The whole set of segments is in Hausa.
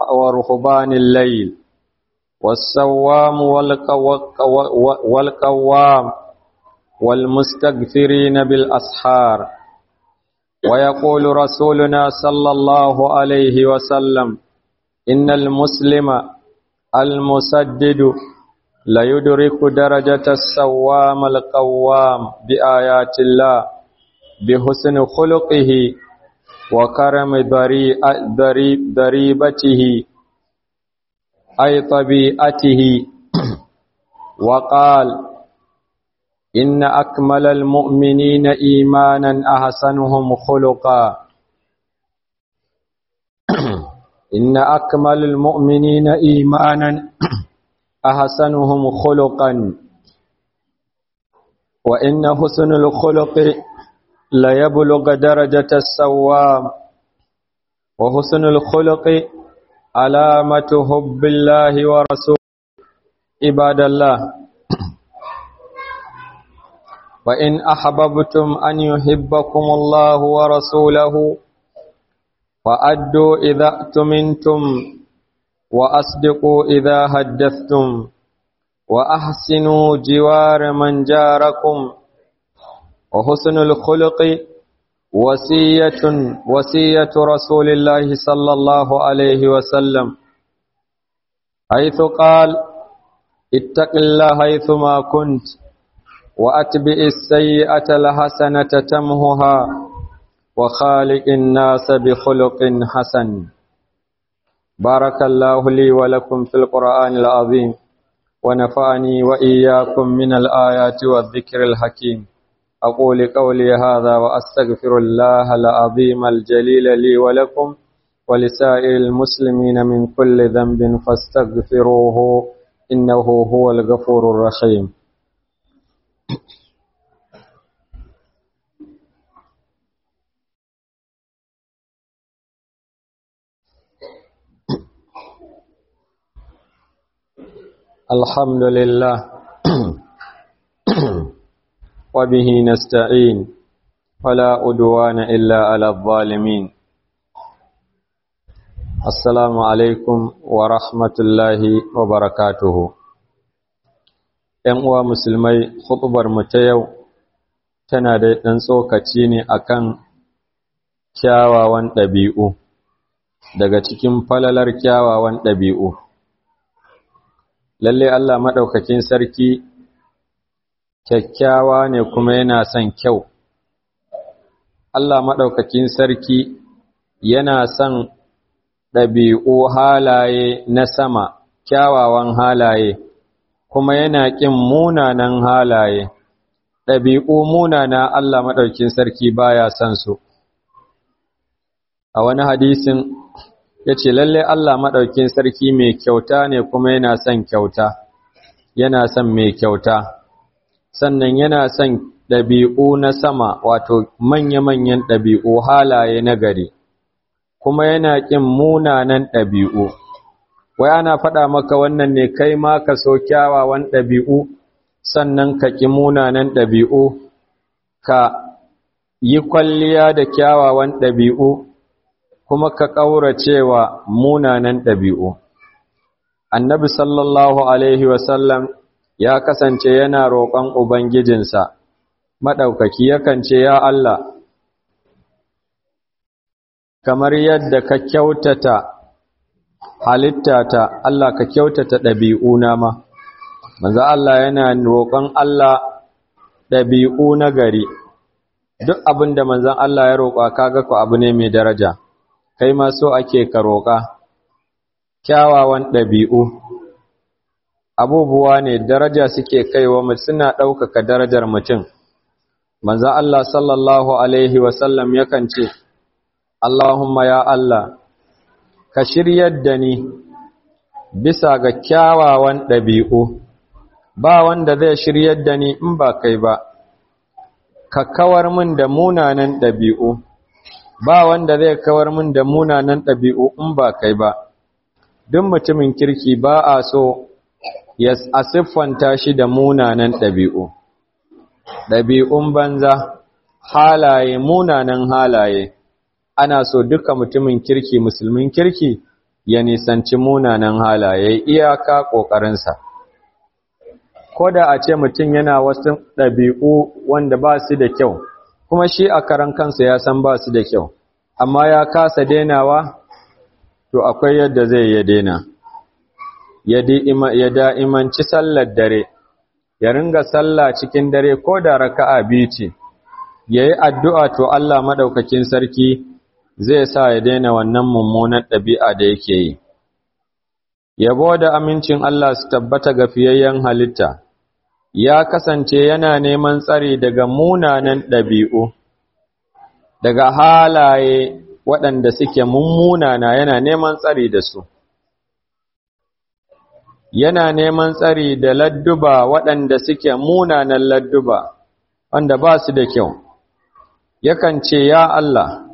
ورهبان الليل والسوام والقوام والمستغفرين بالأسحار ويقول رسولنا صلى الله عليه وسلم إن المسلم المسدد ليدرك درجة السوام القوام بآيات الله بحسن خلقه وكرم ضريبته أي طبيعته وقال إن أكمل المؤمنين إيمانا أحسنهم خلقا إن أكمل المؤمنين إيمانا أحسنهم خلقا وإن حسن الخلق ليبلغ درجة السوام وحسن الخلق علامة حب الله ورسوله عباد الله وإن أحببتم أن يحبكم الله ورسوله فأدوا إذا أتمنتم وأصدقوا إذا حدثتم وأحسنوا جوار من جاركم وحسن الخلق وصية وصية رسول الله صلى الله عليه وسلم حيث قال اتق الله حيثما كنت وأتبع السيئة الحسنة تمهها وخالق الناس بخلق حسن بارك الله لي ولكم في القرآن العظيم ونفعني وإياكم من الآيات والذكر الحكيم أقول قولي هذا وأستغفر الله العظيم الجليل لي ولكم ولسائر المسلمين من كل ذنب فاستغفروه إنه هو الغفور الرحيم الحمد لله وبه نستعين ولا أدوان إلا على الظالمين السلام عليكم ورحمة الله وبركاته ‘Yan uwa musulmai, hutubar mu ta yau tana da ɗan tsokaci ne akan kyawawan ɗabi'u, daga cikin falalar kyawawan ɗabi'u. Lalle Allah maɗaukakin sarki kyakkyawa ne kuma yana son kyau. Allah maɗaukakin sarki yana son ɗabi'u halaye na sama, kyawawan halaye, kuma yana ƙin munanan halaye. Ɗabi'u munana Allah maɗaukakin sarki baya son su. A wani hadisin ya ce, Lalle Allah maɗaukakin sarki mai kyauta ne kuma yana son kyauta, yana son mai kyauta. sannan yana son ɗabi'u na sama wato manya-manyan ɗabi'u halaye na gari, kuma yana ƙin munanan ɗabi'u. Wai ana faɗa maka wannan ne kai ma ka so kyawawan ɗabi'u, sannan ka ƙi munanan ɗabi'u, ka yi kwalliya da kyawawan ɗabi'u, kuma ka ƙauracewa munanan ɗabi'u. Annabi sallallahu Alaihi wasallam ya kasance yana roƙon Ubangijinsa, maɗaukaki yakan ce, Ya Allah, kamar yadda ka kyautata halittata, Allah ka kyautata ɗabi'una ma, manzo Allah yana roƙon Allah ɗabi'u na gari, duk abin da manzan Allah ya roƙa kaga ku abu ne mai daraja, kai ma so ake ka roƙa, kyawawan ɗabi'u. abubuwa ne daraja suke kaiwa mu suna ɗaukaka darajar mutum manzo Allah sallallahu alaihi wasallam yakan ce Allahumma ya Allah ka shiryar da ni bisa ga kyawawan ɗabi'u ba wanda zai shiryar da ni in ba kai ba ka kawar min da munanan ɗabi'u ba wanda zai kawar min da munanan ɗabi'u in ba kai ba duk mutumin kirki ba a so ya a siffanta shi da munanan ɗabi'u, ɗabi'un banza, halaye munanan halaye, ana so duka mutumin kirki musulmin kirki ya nisanci munanan halaye iyaka ƙoƙarinsa ko da a ce mutum yana wasu ɗabi'u wanda ba su da kyau kuma shi a karan kansa ya san ba su da kyau amma ya kasa denawa to akwai yadda zai ya dena ya da'imanci sallar dare ya ringa sallah cikin dare ko da raka'a biyu ce ya yi addu'a to Allah maɗaukakin sarki zai sa ya daina wannan mummunan ɗabi'a da yake yi. Yabo da amincin Allah su tabbata ga fiyayyen halitta, ya kasance yana neman tsari daga munanan ɗabi'u, daga halaye waɗanda suke mummunana yana neman tsari da su. Yana neman tsari da ladduba waɗanda suke munanan ladduba, wanda ba su da kyau. Yakan ce, Ya Allah,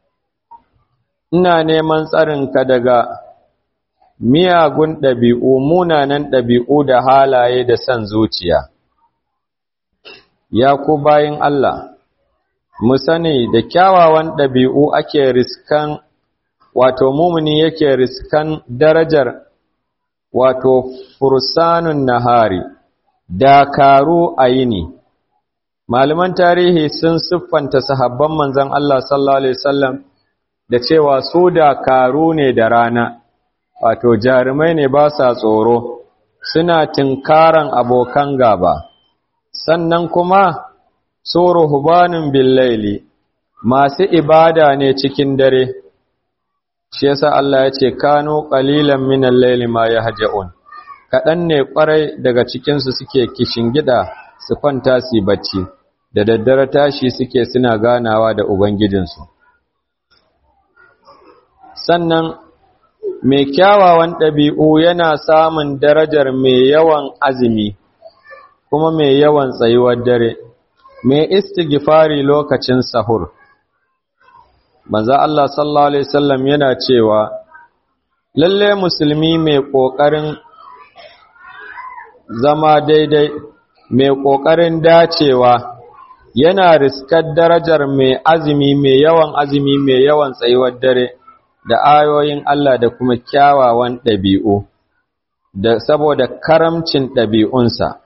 ina neman tsarinka daga miyagun ɗabi'u, munanan ɗabi'u da halaye da son zuciya. Ya ku bayin Allah, mu sani da kyawawan ɗabi'u ake riskan, wato mumuni yake riskan darajar wato fursanun nahari, dakaru a yini. Malaman tarihi sun siffanta sahabban manzan Allah sallallahu Alaihi wasallam da cewa su dakaru ne da rana, wato jarumai ne ba sa tsoro, suna tinkaran abokan gaba, sannan kuma su ruhubanin billaili, masu ibada ne cikin dare, shi yasa Allah ya ce, Kano ƙalilan minan laili ma ya haja'un, kaɗan ne ƙwarai daga cikinsu suke kishin gida su kwanta su bacci, da daddare tashi suke suna ganawa da Ubangijinsu. sannan mai kyawawan ɗabi'u yana samun darajar mai yawan azumi kuma mai yawan tsayuwar dare mai istighfari lokacin sahur manzo Allah sallallahu alaihi wasallam yana cewa lalle musulmi mai ƙoƙarin zama daidai mai ƙoƙarin dacewa yana riskar darajar mai azumi mai yawan azumi mai yawan tsayuwar dare da ayoyin Allah da kuma kyawawan ɗabi'u, da saboda karamcin ɗabi'unsa.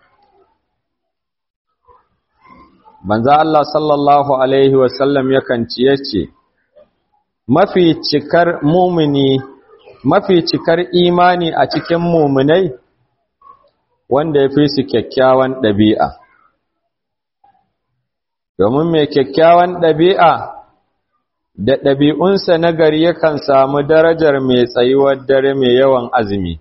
Banza Allah sallallahu Alaihi wasallam yakan ciye ce, Mafi cikar mumini, mafi cikar imani a cikin muminai, wanda ya fi su kyakkyawan ɗabi'a. Domin mai kyakkyawan ɗabi'a, da ɗabi'unsa na gari yakan samu darajar mai tsayuwar dare mai yawan azumi.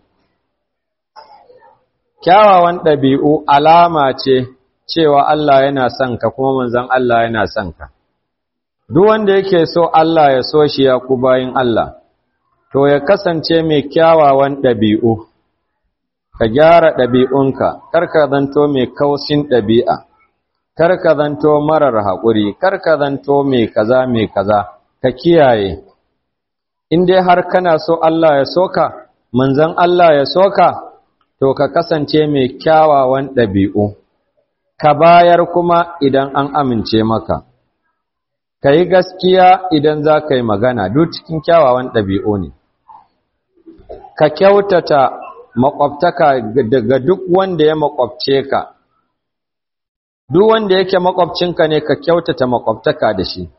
Kyawawan ɗabi'u alama ce cewa Allah yana son ka kuma manzan Allah yana son ka. Duk wanda yake so Allah ya so shi ya ku bayin Allah, to ya kasance mai kyawawan ɗabi'u, ka gyara ɗabi'unka, karka zanto mai kausin ɗabi'a, karka zanto marar haƙuri, karka zanto mai kaza mai kaza. ka kiyaye in dai har kana so Allah ya soka manzon Allah ya soka to ka kasance mai kyawawan ɗabi'u ka bayar kuma idan an amince maka ka yi gaskiya idan za ka yi magana duk cikin kyawawan ɗabi'u ne ka kyautata makwabtaka daga duk wanda ya makwabce ka duk wanda yake makwabcinka ne ka kyautata makwabtaka da shi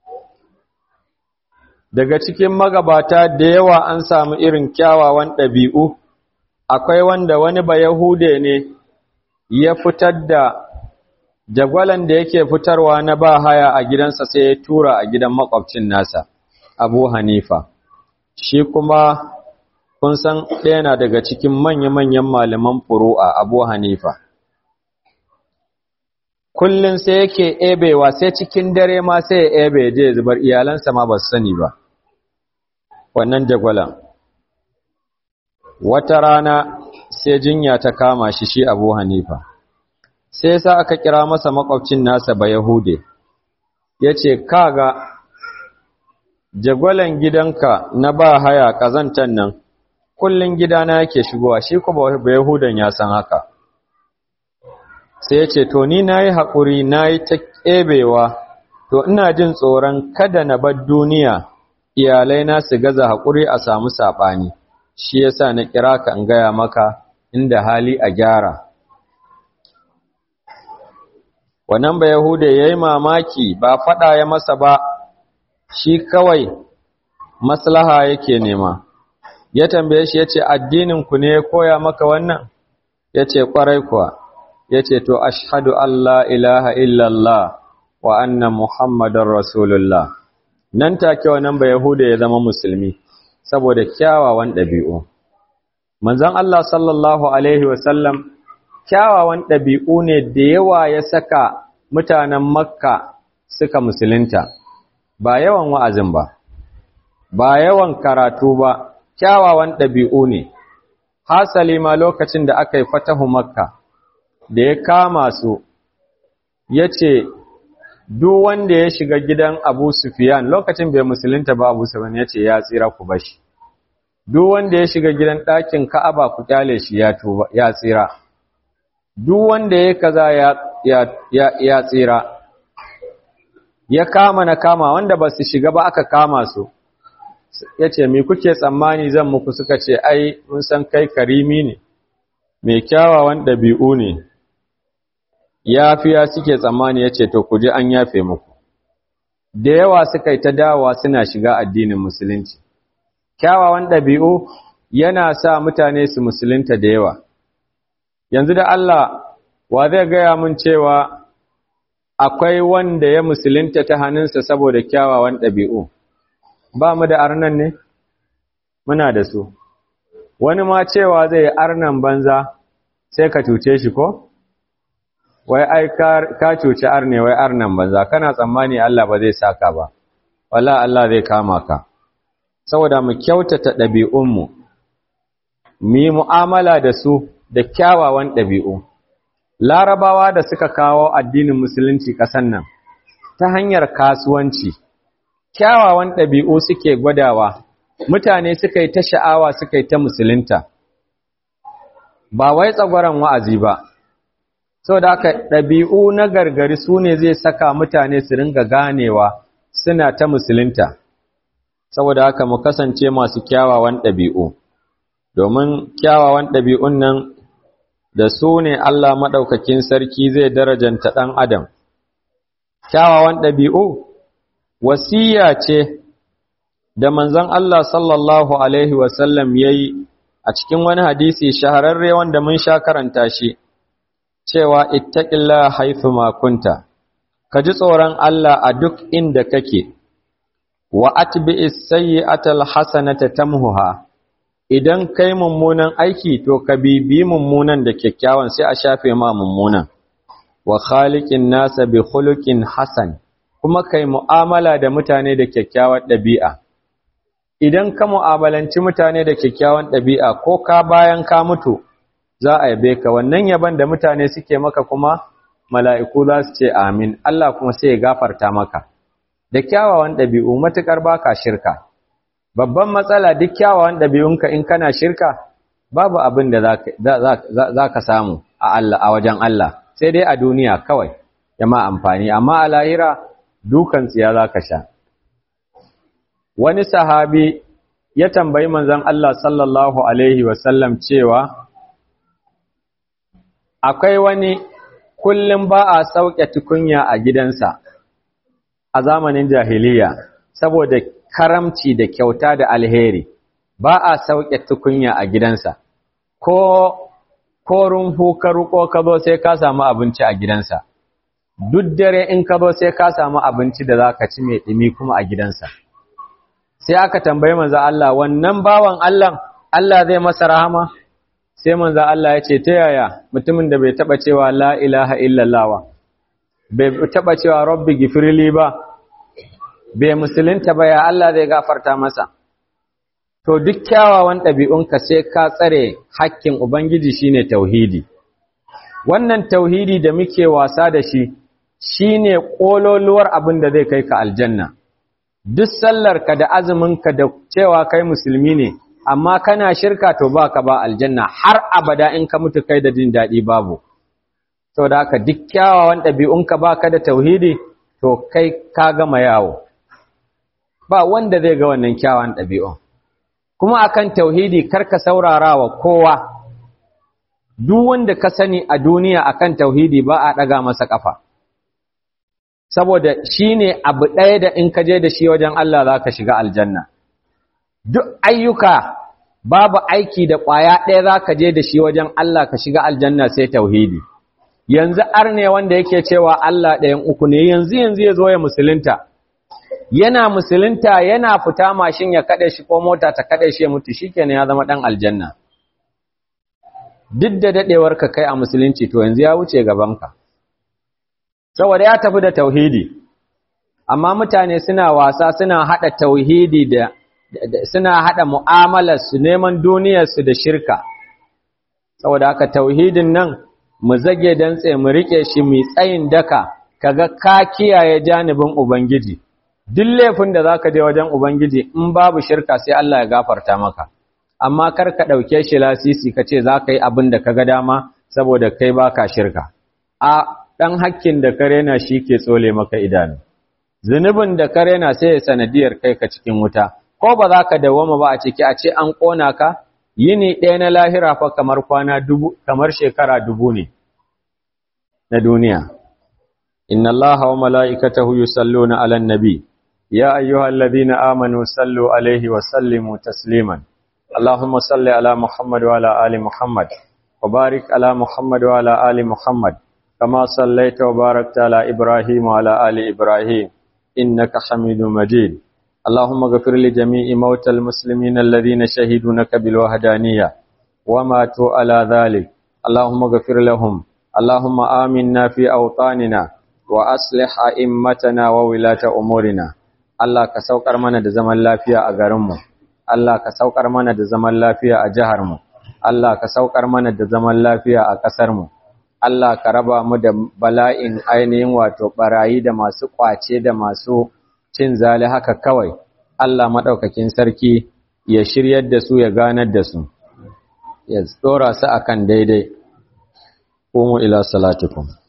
daga cikin magabata da yawa an samu irin kyawawan ɗabi'u akwai wanda wani ba Yahude ne ya fitar da jagwalan da yake fitarwa na ba haya a gidansa sai ya tura a gidan makwabcin nasa Abu Hanifa shi kuma kun san ɗaya na daga cikin manya-manyan malaman furu'a Abu Hanifa kullum sai yake ebewa sai cikin dare ma sai ya ebe je zubar iyalansa ma ba su sani ba wannan jagwalan wata rana sai jinya ta kama shi shi abu hanifa sai sa aka kira masa makwabcin nasa ba yahude ya ce kaga jagwalan gidanka na ba haya ƙazantan nan kullum gidana yake shigowa shi kuma ba yahudan ya san haka sai ya ce to ni na yi haƙuri na yi ta ƙebewa to ina jin tsoron kada na bar duniya iyalai na su gaza haƙuri a samu saɓani shi yasa na kira ka in gaya maka inda hali a gyara wannan ba yahuda ya yi mamaki ba faɗa ya masa ba shi kawai maslaha yake nema ya tambaye shi ya ce addininku ne ya koya maka wannan ya ce ƙwarai kuwa ya ce to ashadu Allah ilaha illallah wa anna muhammadar rasulullah nan take wannan ba yahuda ya zama musulmi saboda kyawawan ɗabi'u manzon Allah sallallahu alaihi wasallam kyawawan ɗabi'u ne da yawa ya saka mutanen makka suka musulunta ba yawan wa'azin ba ba yawan karatu ba kyawawan ɗabi'u ne hasali ma lokacin da aka yi fatahu makka da ya kama su ya ce duk wanda ya shiga gidan abu sufiyan lokacin bai musulunta ba abu sufiyan ya ce ya tsira ku bashi duk wanda ya shiga gidan ɗakin ka'aba ku kyale shi ya tsira duk wanda ya kaza ya tsira ya kama na kama wanda ba su shiga ba aka kama su ya ce me kuke tsammani zan muku suka ce ai mun san kai karimi ne mai kyawawan ɗabi'u ne yafiya suke tsammani ya ce to ku ji an yafe muku da yawa suka yi ta dawowa suna shiga addinin musulunci kyawawan ɗabi'u yana sa mutane su musulunta da yawa yanzu da Allah wa zai gaya mun cewa akwai wanda ya musulunta ta hannunsa saboda kyawawan ɗabi'u ba mu da arnan ne muna da su wani ma cewa zai arnan banza sai ka cuce shi ko wai ai ka cuci arne wai arnan banza kana tsammani Allah ba zai saka ba wala Allah zai kama ka saboda mu kyautata ɗabi'unmu mu yi mu'amala da su da kyawawan ɗabi'u larabawa da suka kawo addinin musulunci ƙasan nan ta hanyar kasuwanci kyawawan ɗabi'u suke gwadawa mutane suka yi ta sha'awa suka yi ta musulunta ba wai tsagwaron wa'azi ba sau da aka ɗabi'u na gargari su ne zai saka mutane su ringa ganewa suna ta musulunta saboda haka mu kasance masu kyawawan ɗabi'u domin kyawawan ɗabi'un nan da su ne Allah maɗaukakin sarki zai darajanta ɗan adam kyawawan ɗabi'u wasiya ce da manzon Allah sallallahu Alaihi wasallam ya yi a cikin wani hadisi shahararre wanda mun sha karanta shi cewa ittaƙilla haifu makunta ka ji tsoron Allah a duk inda kake wa atbi sayyi'atal hasanata tamhuha idan kai mummunan aiki to ka bibi mummunan da kyakkyawan sai a shafe ma mummunan wa khaliqin nasa bi khuluqin hasan kuma kai mu'amala da mutane da kyakkyawar ɗabi'a idan ka mu'amalanci mutane da kyakkyawan ɗabi'a ko ka bayan ka mutu za a yabe ka wannan yaban da mutane suke maka kuma mala'iku za su ce amin Allah kuma sai ya gafarta maka da kyawawan ɗabi'u matuƙar baka shirka babban matsala duk kyawawan ɗabi'unka in kana shirka babu abin da za ka samu a Allah a wajen Allah sai dai a duniya kawai ya ma amfani amma a lahira dukan tsiya za ka sha wani sahabi ya tambayi manzon Allah sallallahu alaihi wasallam cewa akwai wani kullum ba a sauke tukunya a gidansa a zamanin jahiliya saboda karamci da kyauta da alheri ba a sauke tukunya a gidansa ko ko rumfu ka ruko ka zo sai ka samu abinci a gidansa duk dare in ka zo sai ka samu abinci da zaka ci mai dumi kuma a gidansa sai aka tambayi manzo Allah wannan bawan Allah Allah zai masa rahama sai manzo Allah ya ce ta yaya mutumin da bai taba cewa la ilaha illallah wa bai taba cewa rabbi gifirli ba bai musulunta ba ya Allah zai gafarta masa to duk kyawawan ɗabi'unka sai ka tsare hakkin ubangiji shine tauhidi wannan tauhidi da muke wasa da shi shine kololuwar abin da zai kai ka aljanna duk sallarka da azuminka da cewa kai musulmi ne amma kana shirka to baka ba aljanna har abada in ka mutu kai da jin daɗi babu to da haka duk kyawawan ɗabi'unka baka da tauhidi to kai ka gama yawo ba wanda zai ga wannan kyawawan ɗabi'un kuma akan tauhidi karka saurara wa kowa duk wanda ka sani a duniya akan tauhidi ba a ɗaga masa ƙafa saboda shi ne abu ɗaya da in ka je da shi wajen Allah za ka shiga aljanna duk ayyuka babu aiki da ƙwaya ɗaya za ka je da shi wajen Allah ka shiga aljanna sai tauhidi yanzu arne wanda yake cewa Allah ɗayan uku ne yanzu yanzu ya zo ya musulunta yana musulunta yana fita mashin ya kaɗe shi ko mota ta kaɗe shi ya mutu shi kenan ya zama ɗan aljanna duk da daɗewarka kai a musulunci to yanzu ya wuce gabanka saboda ya tafi da tauhidi amma mutane suna wasa suna haɗa tauhidi da suna haɗa mu'amalar su neman duniyar su da shirka saboda haka tauhidin nan mu zage dantse mu rike shi mu tsayin daka kaga ka kiyaye janibin ubangiji duk laifin da zaka je wajen ubangiji in babu shirka sai Allah ya gafarta maka amma kar ka dauke shi lasisi kace zaka yi abin da kaga dama saboda kai baka shirka a dan hakkin da kare na shi ke tsole maka idanu zunubin da kare na sai ya sanadiyar kai ka cikin wuta ko ba za ka dawoma ba a ciki a ce an kona ka yini ɗaya na lahira fa kamar kwana dubu kamar shekara dubu ne na duniya inna allaha wa mala'ikatahu yusalluna 'alan nabi ya ayyuhalladhina amanu sallu 'alaihi wa sallimu tasliman allahumma salli 'ala muhammad wa 'ala ali muhammad wa barik 'ala muhammad wa 'ala ali muhammad kama sallaita wa barakta 'ala ibrahim wa 'ala ali ibrahim innaka hamidum majid اللهم اغفر لجميع موتى المسلمين الذين شهدوا لك بالوحدانية وماتوا على ذلك اللهم اغفر لهم اللهم آمنا في أوطاننا وأصلح أئمتنا وولاة أمورنا Allah ka saukar mana da zaman lafiya a garinmu, Allah ka saukar mana da zaman lafiya a jiharmu, Allah ka saukar mana da zaman lafiya a ƙasarmu, Allah ka raba mu da bala'in ainihin wato ɓarayi da masu ƙwace da masu cin zali haka kawai, Allah maɗaukakin sarki ya shiryar da su ya ganar da su, ya tsora su akan daidai. Kumu ila salatukum.